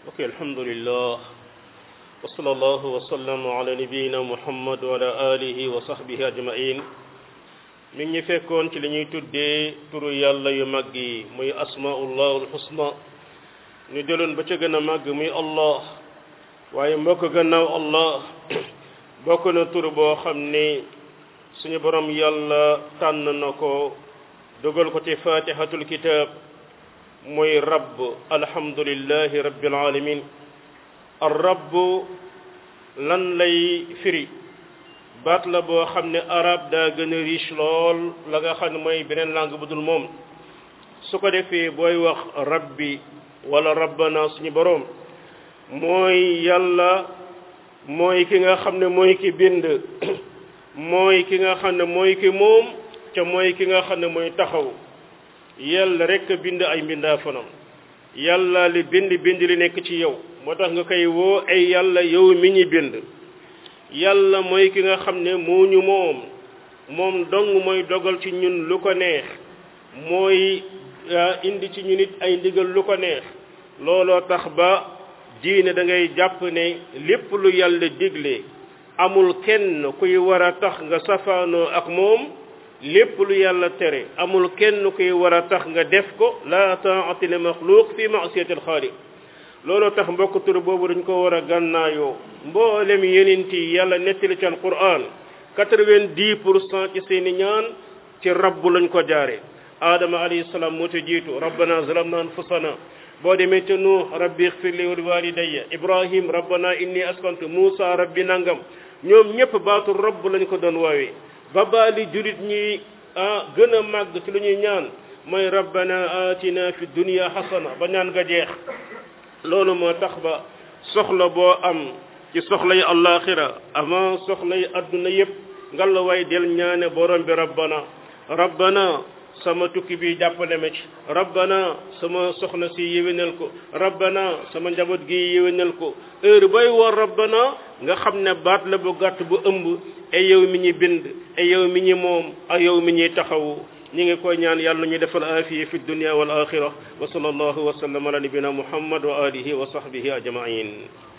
ok alhamdulillah wa sallallahu wa sallam ala nabiyina muhammad wa ala alihi wa sahbihi ajmain mi ngi fekkoon ci li ñuy tuddee turu yàlla yu mag yi muy asmaullahul husna ñu jëloon ba ca gën a màgg muy allah waaye mbokk gannaaw allah bokk na tur boo xam ni suñu borom yàlla tànn na ko dugal ko ci fatihatul kitab muy rabb alhamdulillahi rabbil alamin ar rabb lan lay firi baat la boo xam ne arab daa gën a riche lool la nga xam ne mooy beneen langue bu dul moom su ko defee booy wax rabbi wala rabbana suñu boroom mooy yàlla mooy ki nga xam ne mooy ki bind mooy ki nga xam ne mooy ki moom te mooy ki nga xam ne mooy taxaw yàlla rek bind ay mbindaa fanam yàlla li bind bind li nekk ci yow moo tax nga koy woo ay yàlla yow mi ñi bind yàlla mooy ki nga xam ne moo ñu moom moom dong mooy dogal ci ñun lu ko neex mooy indi ci ñun it ay ndigal lu ko neex looloo tax ba diine da ngay jàpp ne lépp lu yàlla digle amul kenn kuy war a tax nga safaanoo ak moom lépp lu yàlla tere amul kenn kuy war a tax nga def ko la taati li maxluuq fi maasiyati alxaaliq looloo tax mbokk tur boobu dañ ko war a gànnaayoo mboolem yenent yi yàlla nettali ci alquran quatre-vingt-dix pour cent ci seeni ñaan ci rabbu lañ ko jaare aadama alayhi salaam moo ci jiitu rabbana zalamna anfusana boo demee te nuux rabbi ixfirli wa liwalidayya ibrahim rabbana inni askantu muusa rabbi nangam ñoom ñëpp baatu rabb lañ ko doon woowee ba baali julit ñi ah gën a màgg ci lu ñuy ñaan mooy rabbana atina fi dunya hasana ba ñaan nga jeex loolu moo tax ba soxla boo am ci soxla yi àllaaxira avant soxla yi adduna yëpp ngalla waay del ñaane borom bi rabbana rabbana sama tukki bi jàppale ma ci rabbana sama soxna si yéwénal ko rabbana sama njaboot gi yéwénal ko heure bay war rabbana nga xam ne baat la bu gàtt bu ëmb ay yow mi ñi bind ay yow mi ñi moom ay yow mi ñuy taxawu ñi ngi koy ñaan yàlla ñu defal aafiya fi dunya wal axira wa sallallahu wa sallam ala nabina muhammad wa alihi wa sahbihi ajmain